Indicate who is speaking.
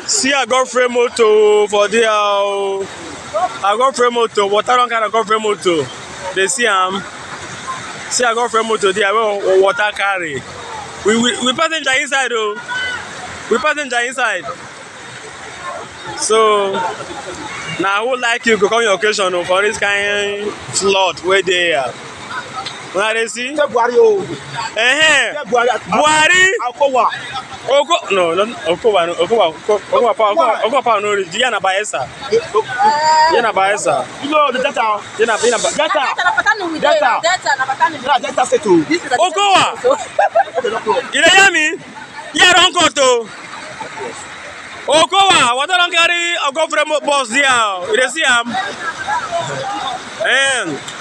Speaker 1: see i got frame motor for there o i got frame motor water don carry got frame motor dey see am see i got frame motor there wey water carry we we we passenger inside o we passenger inside so na who like you go come your occasion o for this kind flood wey dey here una dey see
Speaker 2: ṣé buhari o
Speaker 1: ẹhẹn
Speaker 2: ṣé buhari
Speaker 1: buhari
Speaker 2: akọwà
Speaker 1: oko no no okowa no okowa okowa power okowa okowa power no reach yana bayelsa yana bayelsa
Speaker 2: you know the delta
Speaker 1: yana yana ba
Speaker 2: delta
Speaker 3: Delta.
Speaker 2: na delta state o
Speaker 1: okowa
Speaker 2: okay no problem
Speaker 1: you dey hear me here don cut o okowa water don carry ogofre bus there o you dey see am um,